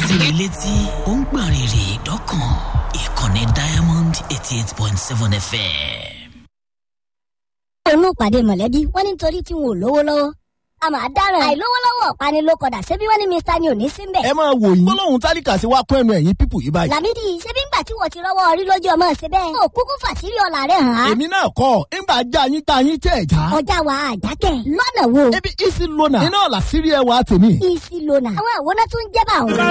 síbi létí ó ń gbọ̀n rìrì dọ́kàn ìkànnì diamond eighty eight point seven fm. inú ìpàdé mọ̀lẹ́bí wọ́n ní nítorí tí wọn ò lówó lọ́wọ́ a máa dáràn àìlówó lọ́wọ́ ọ̀pani ló kọ̀dà ṣebí wọ́n ní mr ni ò ní sí mbẹ̀. ẹ máa wò yín gbólóhùn tálíkà sí wa kún ẹnu ẹ̀yìn pípù yìí báyìí. làmídì ṣebí ńgbà tí wọ́n ti rọ́wọ́ orí lójú ọmọ ṣe bẹ́ẹ̀. ó kúkú fàṣírí ọ̀la rẹ̀ hàn án. èmi náà kọ́ ńgbà já yín tá yín tẹ̀ já. ọjà wa àjákẹ́ lọ́nà wo. ebi isi lona iná ọ̀la sírí ẹwà tèmi. isi lona àwọn àwòrán tó ń jẹ́ bá òun.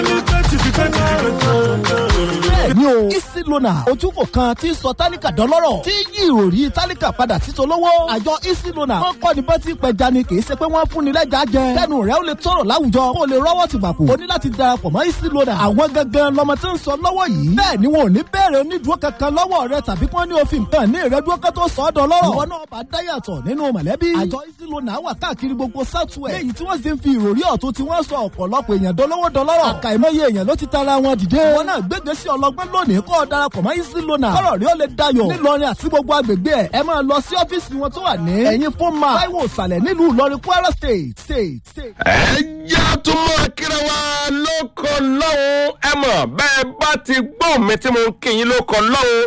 bẹ́ẹ̀ni o isi lona ojúkò kan tí ń sọ tálíkà dọ́lọ́rọ̀ tí yí ìròrí tálíkà padà sí tolówó. àjọ isi lona wọn kọ́ ni bọ́tí pẹja ni kì í ṣe pé wọ́n fún ni lẹ́jà jẹ. kẹ́nu rẹ̀ ó lè tọrọ láwùjọ kó o lè rọ́wọ́ ti gbàpò. o ní láti darapọ̀ mọ́ isi lona. àwọn gangan lọmọ tí ń sọ lọ́wọ́ yìí. bẹ́ẹ̀ ni wọn ò ní bẹ̀rẹ̀ onídùúró kankan lọ́wọ́ rẹ tàbí kí wọ́n ní òfin kan ní ìrẹ́dúró kan tó sọ ọ́ dọ́lọ́rọ̀. ìwọ náà bá dáyàtọ̀ nínú mọ̀lẹ́bí. àjọ isi lona wà káàkiri gbogbo southwest. léyìí tí wọ́n sì ń fi ìròrí ọ̀tún tí wọ́n sọ ọ̀pọ̀lọpọ̀ èèyàn dọ́lọ́wọ́ dọ́lọ́rọ̀. àkàìmọye èèyàn ló ti tara wọn dìde. wọn náà gbégbé sí ọlọgbọ́n lónìí kó o darapọ̀ mọ́ isi lona. kọ́rọ̀ rí ó lè dayọ̀. nílọrin àti gbogbo agbègbè ẹ̀ ẹ máa lọ sí ọ́fíìsì wọn tó wà ní. ẹ̀yin fún ma táíwò ìsàlẹ̀ nílùú ìlọrin kwara state state state. ẹ jẹ́ tún mọ́ kíra wa lóko lọ́hùn ẹ mọ̀ bẹ́ẹ̀ bá ti gbọ́ mi tí mo ń kí yín lóko lọ́hùn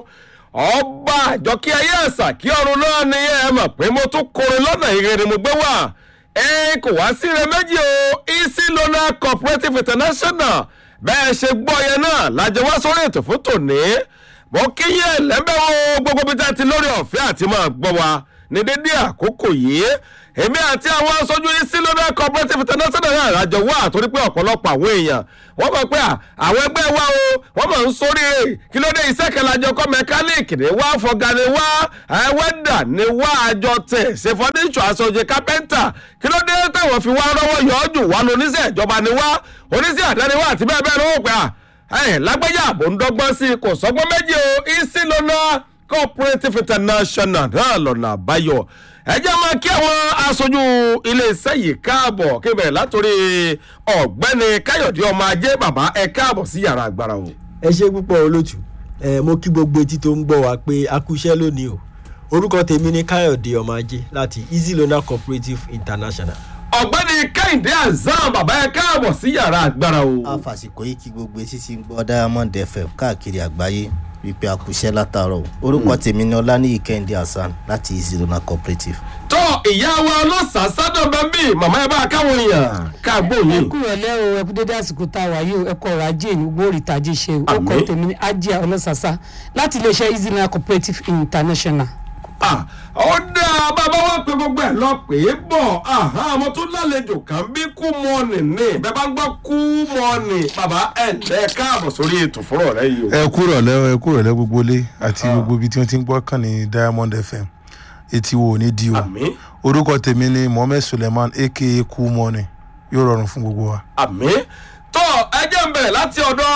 ọba àjọkí ayé àṣà kí ọrùn náà ni ẹ mọ̀ pé mo tún kọrin lọ́nà ìrere mo gbé wà ẹ kò wá sí ire méjì o easy lona cooperative international bẹ́ẹ̀ ṣe gbọ́ yẹn náà lájọ wá sórí ètò fún tòní mo kí yẹn lẹ́bẹ̀ wo gbogbo bí tá ti lórí ọ̀fẹ́ àti máa gbọ́ wa ní dédé àkókò yìí èmi àti àwọn aṣojú easy lona cooperative international náà lájọ wá àtòrí pé ọ̀pọ̀lọpọ̀ àwọn èèyàn wọ́n mọ̀ pé àwọn ẹgbẹ́ wa o wọ́n mọ̀ ń sóríire kí ló dé iṣẹ́ kẹlẹ́jọ kọ́ mẹkáníìkì ni wá fọ̀gà ni wá ẹ̀wẹ́dà ni wá àjọ tẹ̀ ṣe fọ́níṣọ̀ aṣojú kápẹ́ńtà kí ló dé táwọn fi wá rọ́wọ́ yọ ọ́ jù wá lóníṣẹ́ ìjọba ni wá oníṣẹ́ àdáni wá àti bẹ́ẹ̀ bẹ́ẹ̀ ló wò pé ẹ̀ lágbájá àbò ń dọ́gbọ́n sí i kò sọ́gbọ́n méjì o isi lọ́nà cooperative international náà lọ́nà àbáyọ ẹ jẹ́ máa kí àwọn aṣojú iléeṣẹ́ yìí káàbọ̀ kí bẹ̀rẹ̀ látòrí ọ̀gbẹ́ni káyọ̀dé ọmọ ajé bàbá ẹ káàbọ̀ sí yàrá agbára o. ẹ ṣe púpọ̀ olótù ẹ mo kí gbogbo etí tó ń gbọ́ wa pé a kú iṣẹ́ lónìí o orúkọ tèmi ní káyọ̀dé ọmọ ajé láti easy loan cooperative international. ọ̀gbẹ́ni kẹ́hìndé azam bàbá ẹ káàbọ̀ sí yàrá agbára o. a fàsìkò yìí kí gbogbo etí ti ń gbọ́ diamond fm káàkiri àgbáyé wípé a kúṣẹ́ látàárọ̀ orúkọ tèmi ní ọlánìyí kẹ́hìndé hasan láti easy loan cooperative. tó ìyá wa ọlọ́sàá sádọ̀ bẹ́ẹ̀ màmá ẹ bá káwọn èèyàn káàgbó ẹ yìí. kú ìrọ̀lẹ́ o ẹ kú dédé àsìkò tá a wà yìí o ẹ kọ ọ̀rọ̀ ajé ìlú gbóòrì tàjí ṣe o ó kọ Àmín. tèmi ní ajé ọlọ́sàsá láti iléeṣẹ́ easy land cooperative international. Ah, ó dáa bàbá wa pé gbogbo ẹ̀ lọ pé bọ̀ àmọ́ tó lálejò kan bí kú mọ́ọ̀nì ní bẹ́ẹ̀ bá ń gbọ́ kú mọ́ọ̀nì bàbá ẹ̀ ẹ̀ káàbọ̀ sórí ètò fúnrọ̀ rẹ yìí o. ẹ kúrò lẹ ẹ kúrò lẹ gbogbo ilé àti gbogbo ibi tí wọn ti ń gbọ́ kàn ní diamond fm etí wo ní di o àmì orúkọ tèmi ni mohammed suleiman aka cool money yóò rọrùn fún gbogbo wa. àmì tó ẹjẹ́ ń bẹ̀rẹ̀ láti ọ̀dọ̀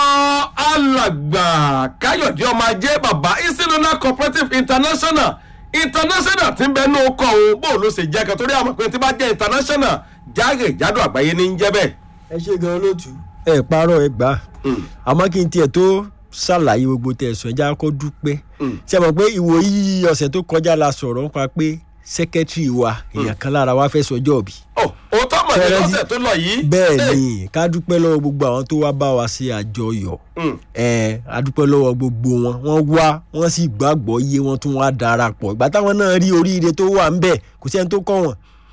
alàgbà káyọ̀dé ọmọ ajé bàbá isinuna cooperative international international ti ń bẹ ní ọkọ̀ òun bó ló ṣe jẹ́ kan torí àmọ̀ pé tí bá jẹ́ international jáde jádò àgbáyé ní ń jẹ́ bẹ́ẹ̀. ẹ ṣe gan olótù ẹ parọ́ ẹ gbà àmọ́ kí n tiẹ̀ tó ṣàlàyé gbogbo tẹ̀sán ẹja kó dúpẹ́ ṣe mọ̀ pé ìwòyí ọ̀sẹ̀ tó kọjá la sọ̀rọ̀ nípa pé sẹ́kẹ́tìrì wa èèyàn kan lára wa fẹ́ sọjọ́ òbí ó òótọ́ mọ̀ ní Fẹ́rẹ́ lọ́sẹ̀ tó lọ yìí. bẹ́ẹ̀ ni ká dúpẹ́ lọ́wọ́ gbogbo àwọn tó wá bá wa ṣe àjọyọ̀ Mm. ẹ a dúpẹ́ lọ́wọ́ gbogbo wọn wọ́n wá wọ́n sì gbàgbọ́ yé wọn tún wá darapọ̀ ìgbà táwọn náà rí oríire tó wà ńbẹ̀ kò sẹ́ni tó kọ́ wọn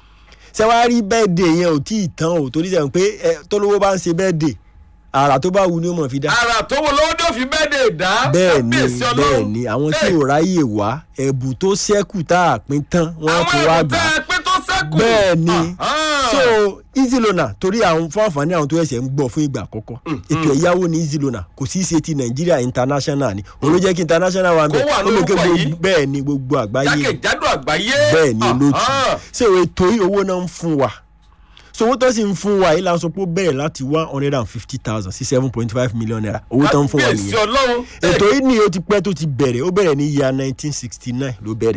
ṣé wàá rí bẹ́ẹ̀dẹ̀ yẹn ò tí ì tán o torí sẹ́yìn pé ẹ tólówó bá ń ṣe bẹ́ẹ̀dẹ̀ àrà tó bá wù ni ó mọ̀ fi dá ara tó wo lọ́wọ́ tó fi bẹ́ẹ̀ dè dá. bẹ́ẹ̀ ni kábíyèsí bẹ́ẹ̀ Ọlọ́run. ni àwọn tí Hey, ò ráyè wá ẹ̀bù tó ṣẹ́kù tá a pín tán wọ́n àwọn tún wá ẹ̀rù gbà tẹ́ ẹ pé tó sẹ́kù. bẹ́ẹ̀ ni Ah, so easy loaner torí àwọn fún àǹfààní àwọn tó ẹsẹ̀ ń gbọ́ fún ìgbà àkọ́kọ́ ètò ẹ̀yáwó ní easy loaner kò sí ṣe ti nàìjíríà international ni òun ló jẹ́ kí international wà ń bẹ̀ Kó wà ó lè ké lórúkọ yìí. gbogbo bẹ́ẹ̀ ni gbogbo àgbáyé jákèjádò àgbáyé. bẹ́ẹ̀ ni lótú Ah, so ètò yìí owó náà ń fún wa so owó tó sì ń fún wa yìí la sọ pé ó bẹ̀rẹ̀ láti one hundred and fifty thousand sí seven point five million naira owó tó ń fún wa kábíyèsí nìyẹn Ọlọ́run. ètò yìí ni ó ti pẹ́ tó ti bẹ̀rẹ̀ ó bẹ̀rẹ̀ ní year nineteen sixty nine ló bẹ̀rẹ̀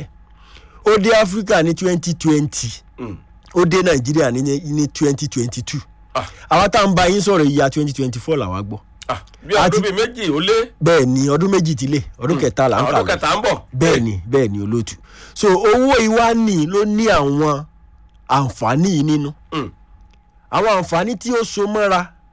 ó dé africa ní twenty twenty ó dé nàìjíríà ní ní twenty twenty two àwa tá à ń bá yín sọ̀rọ̀ ìyá twenty twenty four làwa gbọ́ Ah, bí ọdún àti- bíi méjì ó lé. bẹ́ẹ̀ ni ọdún méjì ti lé ọdún kẹta là ń kà ọdún lọ kẹta ń bọ̀. bẹ́ẹ̀ ni bẹ́ẹ̀ ni olóòtú so owó ìwání ló ní àwọn àǹfààní yìí nínú Mm. àwọn àǹfààní tí ó so mọ́ra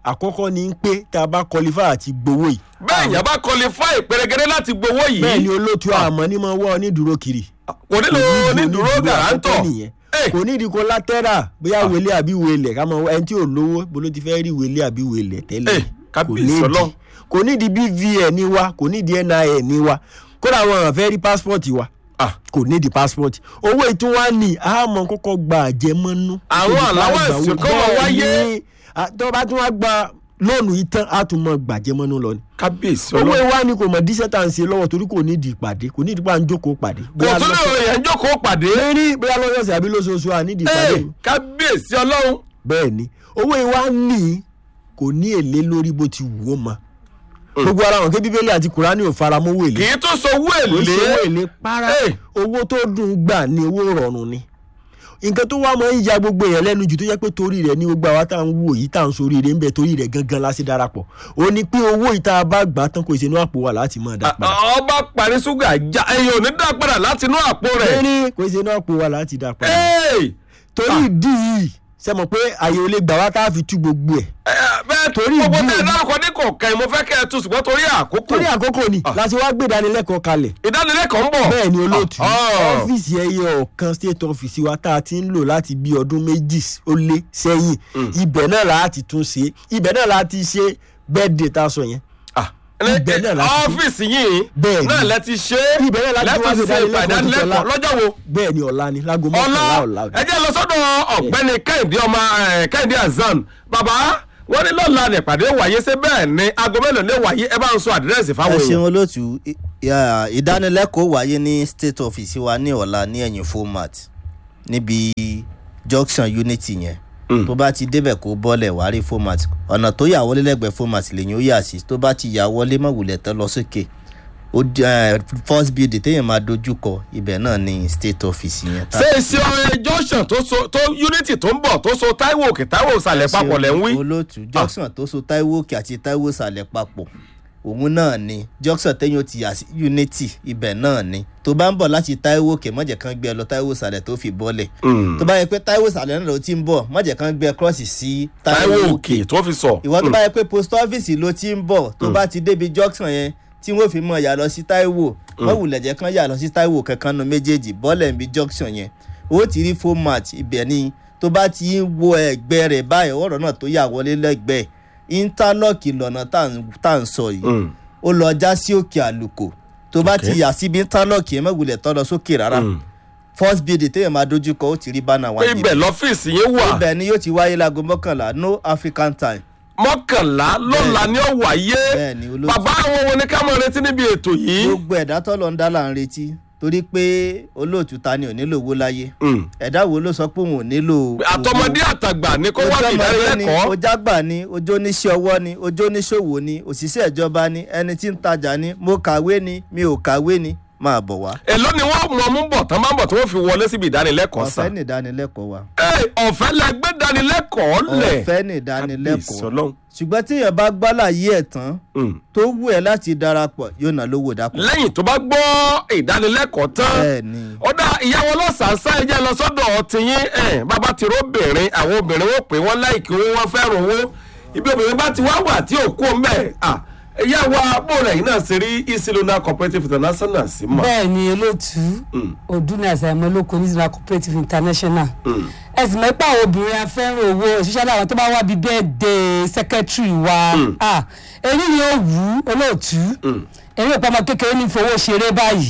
àkọ́kọ́ ni pé tá a bá qualify àti gbowó yìí bẹ́ẹ̀ yẹn bá qualify pérégedé láti gbowó yìí bẹ́ẹ̀ ni olóòtú àmọ́ ní máa wọ́ onídùúró kiri kò nílò onídùúró gàrántọ̀ nìyẹn Eh. kò ní ìdí collateral bóyá wele àbí wele ká mọ ẹni tí ò lówó bó ló ti fẹ́ rí wele àbí wele tẹ́lẹ̀ Eh, kò kábíyèsí ní ìdí Ọlọ́run. kò ní ìdí bvn ní wa kò ní ìdí nin ní wa kódà àwọn èèyàn fẹ́ rí passport wa Ah. kò ní ìdí passport owó ìtún wa ní àmọ́ kọ́kọ́ gba àjẹmọ́nú. Àwọn Níbi tá a allowance gbà kọ́ máa bẹ́ẹ̀ wáyé. ni, à, tó bá tún wá gba lóònù yìí tán á tún mọ gbàjẹmọ́nú lọ ni kábíyèsí owó ọlọ́run ìwá ni kò mọ̀ díṣẹ́ tá à ń ṣe lọ́wọ́ torí kò ní ìdí ìpàdé kò ní ìdí pa ń jókòó pàdé. kò tún lè yẹn jókòó pàdé lérí bóyá lọ́sọ̀ọ̀sẹ̀ àbí lóṣooṣù à nídìí ìpàdé. Ẹ, kábíyèsí ọlọ́run bẹ́ẹ̀ ni owó ìwá ní kò ní èlé lórí bó ti wù ó ma. gbogbo ara wọn ké bíbélì àti kùránì ò fara mọ́ owó kì èlé. í tún sọ owó kò sí owó èlé èlé para Ẹ. owó tó dùn gbà ní owó rọrùn ni. nǹkan tó wá máa ń ya gbogbo èèyàn lẹ́nu jù tó yẹ pé torí rẹ̀ ní gbogbo àwa tá à ń wò yìí tá à ń sórí rẹ̀ ń bẹ torí rẹ̀ gangan la sí darapọ̀ ó ní pé owó ìta bá gbà tán kò sí inú àpò wa láti máa dá padà. ọba parí ṣúgà já ẹyin ò ní dá padà láti inú àpò rẹ̀ lórí kò sí inú àpò wa láti dá padà. Ẹ, torí ìdí yìí ṣe mọ̀ pé àyè ò lè gbà wá tá a fi tú gbogbo ẹ̀. ẹ, bẹ́ẹ̀ Torí gbogbo ìdí tẹ èyí- dárúkọ ní kọ̀ọ̀kan yìí mo fẹ́ kẹ́ ẹ tún ṣùgbọ́n torí àkókò torí àkókò ni Ah. láti wá gbé ìdánilẹ́kọ̀ọ́ kalẹ̀. ìdánilẹ́kọ̀ọ́ ń bọ̀ bẹ́ẹ̀ ni olóòtú Ah. ọ́fíìsì ẹyẹ ọ̀kan state office wa tá a ti ń lò láti bí ọdún méjì ó lé sẹ́yìn ibẹ̀ náà la ti tún ṣe ibẹ̀ náà la ti ṣe birthday tá a sọ yẹn. Ah, Ibẹ̀ náà láti ṣe. ọ́fíìsì yìí Bẹ́ẹ̀ ni. náà lẹ ti ṣe Ibẹ̀ náà láti lẹ́tọ̀ wá ti ṣe ṣe ìdánilẹ́kọ̀ọ́ ìdánilẹ́kọ̀ọ́ tuntun lọ́jọ́ wo bẹ́ẹ̀ ni ọ̀la ni láago ọlá mọ́kànlá ọ̀la. ẹ jẹ́ lọ sọ́dọ̀ ọ̀gbẹ́ni kẹ́hìndé ọmọ ẹ̀, kẹ́hìndé azan bàbá wọ́n ní lọ́la nípàdé wáyé ṣé bẹ́ẹ̀ ni aago mélòó lè wáyé ẹ bá ń sọ àdírẹ́sì ẹ fáwọn ṣeun èèyàn. olóòtú I- ya, ìdánilẹ́kọ̀ọ́ wáyé ní state office wa ní ọ̀la ní ẹ̀yìn format níbi junction unity yẹn tó bá ti débẹ̀ kó bọ́lẹ̀ wá rí format ọ̀nà tó yà wọlé lẹ́gbẹ̀ẹ́ format lèyìn ó yà sí tó bá ti yà wọlé mọ̀ wulẹ̀ tán lọ sókè ó di- eh, first building téèyàn máa dojú kọ ibẹ̀ náà ní state office yẹn. ṣé iṣẹ́ ọ̀rẹ́ junction tó so tó unity tó ń bọ̀ tó so taiwo òkè taiwo ìsàlẹ̀ papọ̀ lẹ́ ń wí. olóòtú junction tó so taiwo òkè àti taiwo ìsàlẹ̀ papọ̀ òun náà ni junction téèyàn ti yà sí unity ibẹ̀ náà ni tó bá ń bọ̀ láti taiwo òkè mọ̀jẹ̀ kan gbé ẹ lọ taiwo ìsàlẹ̀ tó fi bọ́lẹ̀ tó bá yẹ pé taiwo ìsàlẹ̀ náà ló ti ń bọ̀ mọ̀jẹ̀ kan gbé ẹ cross sí taiwo òkè tó fi sọ. ìwọ tó bá yẹ pé post office ló ti ń bọ̀ tó bá ti débi junction yẹn tí wọ́n fi mọ̀ yà lọ sí taiwo wọ́n wulẹ̀ jẹ́ kán yà lọ sí taiwo kankan nu méjèèjì bọ́ọ̀lẹ̀ ń bi junction yẹn ó ti rí format ibẹ̀ ni tó bá ti ń wo ẹ̀gbẹ́ rẹ̀ báyìí ọ̀rọ̀ náà tó yà wọlé lẹ́gbẹ̀ẹ́ interlock lọ́nà tá à ń- tá à ń sọ yìí Mm. ó lọ já sí òkè àlùkò tó bá ti yà síbi interlock yẹn mọ̀wulẹ̀ tọ́ lọ sókè rárá Mm. first building téèyàn máa dojú kọ ó ti rí bánà wá pé ibẹ̀ lọ́fíìsì yẹn wà ibẹ̀ ni yóò ti wáyé láago mọ́kànlá no african time mọ́kànlá lọ́la ni ó wáyé bẹ́ẹ̀ ni olóòtú. bàbá àwọn wo ni ká mọ̀ retí níbi ètò yìí. gbogbo ẹ̀dá tọ́lọ̀ ń dá là ń retí torí pé olóòtú ta ni ò nílò owó láyé Mm. ẹ̀dá wo ló sọ pé òun ò nílò àtọmọdé àtàgbà ni kó wá bí ìdánilẹ́kọ̀ọ́. ojágbà ni ojó oníṣẹ́ ọwọ́ ni ojó oníṣòwò ni òṣìṣẹ́ ìjọba ni ẹni tí ń tajà ni mo kàwé ni mi ò kàwé ni máa bọ̀ wá èló ni wọ́n mọ̀ mú bọ̀ tán máa ń bọ̀ tí wọ́n fi wọlé síbi ìdánilẹ́kọ̀ọ́ ọ̀fẹ́ sàn. ní ìdánilẹ́kọ̀ọ́ wa Ẹ, ọ̀fẹ́ lẹ gbé ìdánilẹ́kọ̀ọ́ lẹ̀. ọ̀fẹ́ ní Kábíyèsí ìdánilẹ́kọ̀ọ́ Ọlọ́run. ṣùgbọ́n tí èèyàn bá gbálàyé ẹ̀ tán Mm. tó wù ẹ́ láti darapọ̀ yóò ná lówó dápọ̀ lẹ́yìn tó bá gbọ́ ìdánilẹ́kọ̀ọ́ tán bẹ́ẹ̀ ni ó dá ìyàwó lọ́sàásá ẹ̀jẹ̀ lọ sọ́dọ̀ tiyín ẹ̀ bàbá ti róbìnrin àwọn obìnrin wọ́n pè wọ́n láìkí owó wọ́n fẹ́ràn owó ibi obìnrin bá ti wá wà tí ò kú mẹ́ ẹ̀ ìyá wa bóòlù ẹ̀yìn náà ṣe rí isilona cooperative international sí mọ́. bẹ́ẹ̀ ni olóòtú ọdún àṣàmọ́ olóko ní ìsìnkú cooperative international ẹ sì mọ̀ pé àwọn obìnrin afẹ́ràn owó òṣìṣẹ́ láwọn tó bá wá bíi birthday secretary wa ah, èyí ni ó wù ú olóòtú èyí ò pamọ́ kékeré ní fowó ṣeré báyìí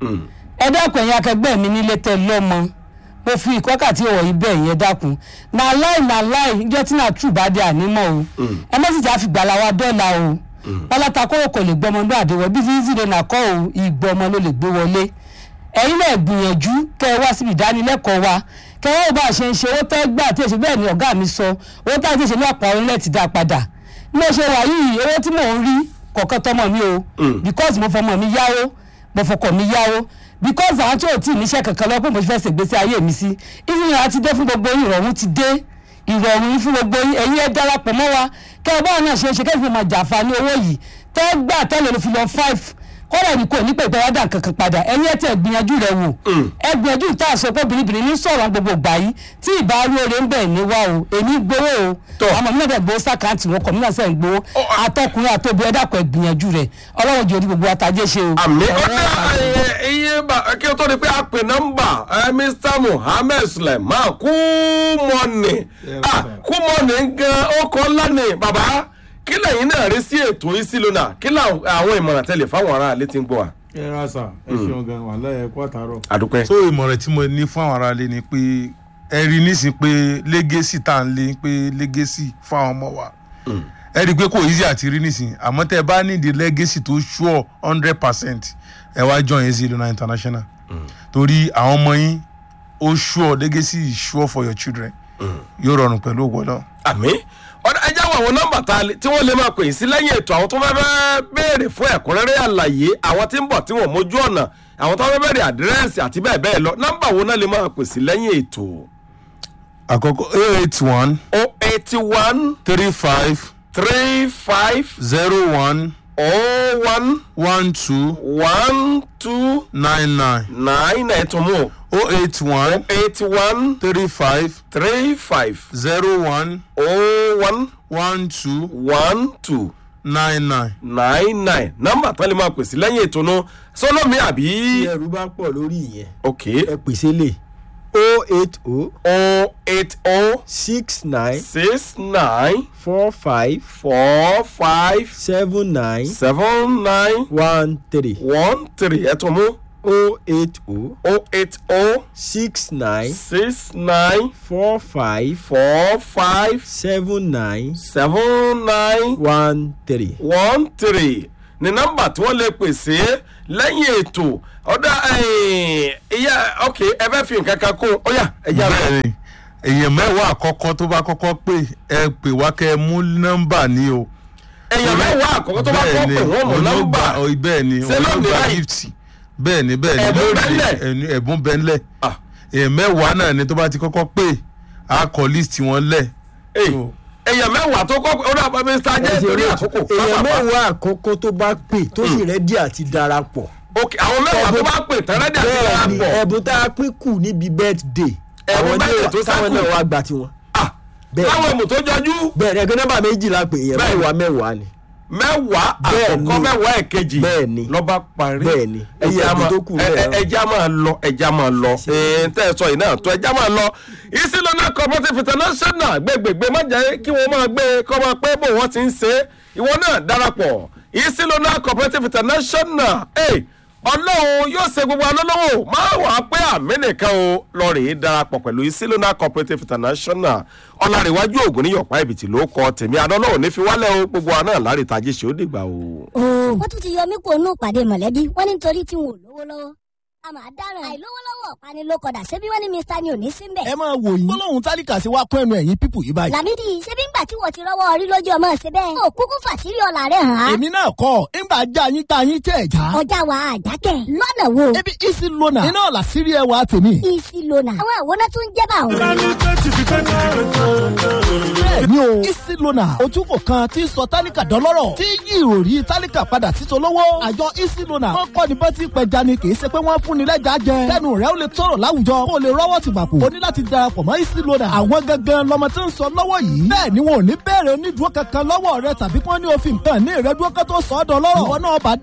ẹ dákun ẹ̀yin akẹgbẹ́ mi nílé tẹ lọ́mọ mo fi ìkọ́kàtí ọ̀wọ̀ yìí bẹ̀ yẹn dákun na láì na láì níjọ́ tí na true bá dé ànímọ́ o ẹ má sì já fi gbàlà wa dọ́là o pálátà kóró kò lè gbọmọ ní àdéwọ bí fífi ìdè nà kọ́ o ìgbọ́ ọmọ ló lè gbé wọlé ẹ̀yin náà gbìyànjú kẹ́ ẹ wá síbi ìdánilẹ́kọ̀ọ́ wa kẹ́ ẹ wọ́n bá a ṣe ń ṣe owó tẹ́ gbà tí èsì bẹ́ẹ̀ ni ọ̀gá mi sọ owó tá a ti ṣe ní àpò orílẹ̀ ti dá padà bí mo ṣe wà yìí owó tí mò ń rí kọ̀ọ̀kan tọmọ mi o because mo fọmọ mi yáwó mo fọkọ mi yáwó because àwọn tí ò tí ì níṣẹ́ kankan lọ pé mo fẹ́ ṣègbésí ayé mi sí ìfihàn àti dé fún gbogbo yín ìrọ̀rùn ti dé ìrọ̀rùn yín fún gbogbo yín ẹ̀yin ẹ darapọ̀ mọ́ wa kẹ́ ẹ báwọn náà ṣe é ṣe kẹ́ ẹ fi máa jàǹfààní owó yìí tẹ́ gbà tẹ́lẹ̀ ló fi lọ five kọ́dà ní kò ní pẹ̀pẹ́ wá dà kankan padà ẹ̀yin ẹ̀ tẹ̀ gbìyànjú rẹ̀ wò ẹ gbìyànjú tá a sọ pé bìrìbìrì ní sọ̀rọ̀ gbogbo gbà yìí tí ìbá rí oore ń bẹ̀ ní wá o èmi gbowó o Tọ́. àmọ́ mi náà fẹ́ gbowó sàkáǹtì wọn kọ̀ mi náà sẹ́ ń gbowó Ó, a- atọ́kùnrin àtòbí ẹ dàpọ̀ ẹ gbìyànjú rẹ̀ ọlọ́run jòdì gbogbo àtàjẹ́ ṣe o. àmì Ọ̀rọ̀ ọ̀dà ẹ̀ iye bá kí o tó di pé a pè nọ́mbà ẹ mr muhammed suleiman kú mọ́nì kú mọ́nì gan ọkọ̀ ńlá ni bàbá kí lẹ́yìn náà rí sí ètò ìsìlónà kí làwọn ìmọ̀ràn tẹ̀lé fáwọn ará ilé tí ń gbọ́ wa. ẹ ra sà ẹ ṣeun gan wà láyé kó àtàrọ. àdúpẹ́. so ìmọ̀ràn tí mo ní fún àwọn aráalé ni pé ẹ rí nísìn pé lẹ́gẹ́sì tá à ń lé pé lẹ́gẹ́sì fún àwọn ọmọ wa ẹ rí i pé kò easy àti rí nísìn àmọ́ tẹ́ ẹ bá nídìí lẹ́gẹ́sì tó sure hundred percent ẹ wá join ezi lona international torí àwọn ọmọ yín ó sure lẹ́gẹ́sì is sure for your children yóò rọrùn pẹ̀lú ògbọ́dọ̀. àmì ọ̀dà ẹ jáwọ́ àwọn nọ́mbà tá a lè- tí wọ́n lè máa pè sí lẹ́yìn ètò àwọn tó fẹ́ fẹ́ béèrè fún ẹ̀kúnrẹ́rẹ́ àlàyé àwọn tí ń bọ̀ tí wọ́n mójú ọ̀nà àwọn tó fẹ́ béèrè àdírẹ́sì àti bẹ́ẹ̀ bẹ́ẹ̀ lọ nọ́mbà wo náà lè máa pè sí lẹ́yìn ètò. àkọ́kọ́ eight one o eighty one three five three five zero one o one one two one two nine nine nine ẹ̀tún mú oh eight one eighty one three five three five zero one o one one two one two nine nine. nine nine nọ́mbà tán lè máa pè sí lẹ́yìn ètò náà sọlọ́mi àbí. tí ẹrù bá pọ̀ lórí ìyẹn ok ẹ pèsè lè o eight o o eight o six nine six nine four five four five seven nine seven nine one three one three ẹ̀tún mú o eight o o eight o six nine six nine four five four five seven nine seven nine one three. one three ní nọ́mbà tí wọ́n lè pèsè lẹ́yìn ètò ọ̀dà ìyá ok ẹ fẹ́ fi nǹkan kan kún ó yà ẹ yà rẹ̀. bẹ́ẹ̀ni èèyàn mẹ́wàá àkọ́kọ́ tó bá kọ́kọ́ pè ẹ pè wá kẹ́ ẹ mú nọ́mbà ní o. èèyàn mẹ́wàá àkọ́kọ́ tó bá kọ́ pé wọ́n mọ̀ nọ́mbà bẹ́ẹ̀ni Ṣé lónìí olóògbà báyìí? gift bẹ́ẹ̀ni bẹ́ẹ̀ni Ẹ̀bùn lónìí, bẹ́ńlẹ̀? ẹni- ẹ̀bùn bẹ́ńlẹ̀ Ah. èèyàn mẹ́wàá náà ni tó bá ti kọ́kọ́ pè á kọ list wọn lẹ̀. Ey, So, èèyàn mẹ́wàá tó kọ́ pé ó dà bá mr ajé torí àkókò èèyàn pápá. mẹ́wàá àkọ́kọ́ tó bá pè tó sì rẹ́dí àti darapọ̀. ok àwọn mẹ́wàá tó bá pè tẹ́lẹ̀dẹ̀ àti bẹ́ẹ̀ni ìyàpọ̀ ẹ̀bùn tá a pín kù níbi birthday. Ẹ̀bùn àwọn birthday náà- tó táwọn ṣẹ́kù. náà wá gbà tiwọn. bẹ́ẹ̀ni. láwọn èmù tó jọjú bẹ́ẹ̀ni ẹgbẹ́ nọ́mbà méjìlá pé èèyàn Bẹ́ẹ̀ni. mẹ́wàá mẹ́wàá ni. mẹ́wàá Bẹ́ẹ̀ni. àkọ́kọ́ mẹ́wàá ẹ̀kejì Bẹ́ẹ̀ni. lọ́ba parí Bẹ́ẹ̀ni. ẹja Iye ẹ̀bùn máa tó kù ẹ- bẹ́ẹ̀ ẹ- ẹja máa lọ ẹja máa lọ ẹ̀ẹ́n tẹ́ ẹ sọ yìí náà tó ẹja máa lọ ìsìlọ́nà cooperative international gbẹgbẹgbẹ má jẹ́ kí wọ́n máa gbé kọ́ máa pé bò wọ́n ti ń ṣe é ìwọ náà darapọ̀ ìsìlọ́nà cooperative international ẹ̀ ọlọ́run yóò ṣe gbogbo alólówó má wàá pé àmì nìkan o lọ rèé darapọ̀ pẹ̀lú ìsìlọ́nà cooperative international ọ̀làríwájú ògùn ní yọ̀pá ìbìtì ló kọ tèmi adọ́lọ́wọ̀ ní fi wálẹ̀ o gbogbo àná lárí tajé ṣe ó dìgbà o. wọ́n tún ti yọ mí kó nù pàdé mọ̀lẹ́bí wọ́n ní nítorí tí wọn ò lówó lọ́wọ́ a máa dáràn àìlówó lọ́wọ́ ọ̀pani ló kọ̀dà ṣébí wọ́n ní mr ni ò ní sí mbẹ̀. ẹ máa wò yín gbólóhùn tálíkà sí wa kún ẹnu ẹ̀yìn pípù yìí báyìí. làmídì ṣébí ńgbà tí wọ́n ti rọ́wọ́ orí lójú ọmọ ṣe bẹ́ẹ̀. ó kúkú fàṣírí ọ̀la rẹ̀ hàn án. èmi náà kọ́ ńgbà já yín já yín tẹ̀ já. ọjà wa àjákẹ́ lọ́nà wo. ebi isi lona iná ọ̀la sírí ẹwà tèmi. isi lona. àwọn àwòrán tún jẹ́ bá òun. bẹ́ẹ̀ni o isi lona ojúkò kan tí ń sọ tálíkà dọ́lọ́rọ̀ tí yí ìròrí tálíkà padà sí tolówó. àjọ isi lona wọn kọ́ ni bọ́tí pẹja ni kì í ṣe pé wọ́n fún ni lẹ́jà jẹ. kẹ́nu rẹ̀ ó lè tọrọ láwùjọ kó o lè rọ́wọ́ ti gbàpò. o ní láti darapọ̀ mọ́ isi lona. àwọn gangan lọmọ tí ń sọ lọ́wọ́ yìí. bẹ́ẹ̀ ni wọn ò ní bẹ̀rẹ̀ onídùúró kankan lọ́wọ́ rẹ tàbí kí wọ́n ní òfin kan ní ìrẹ́dúró kan tó sọ ọ́ dọ́lọ́rọ̀. ìwọ náà bá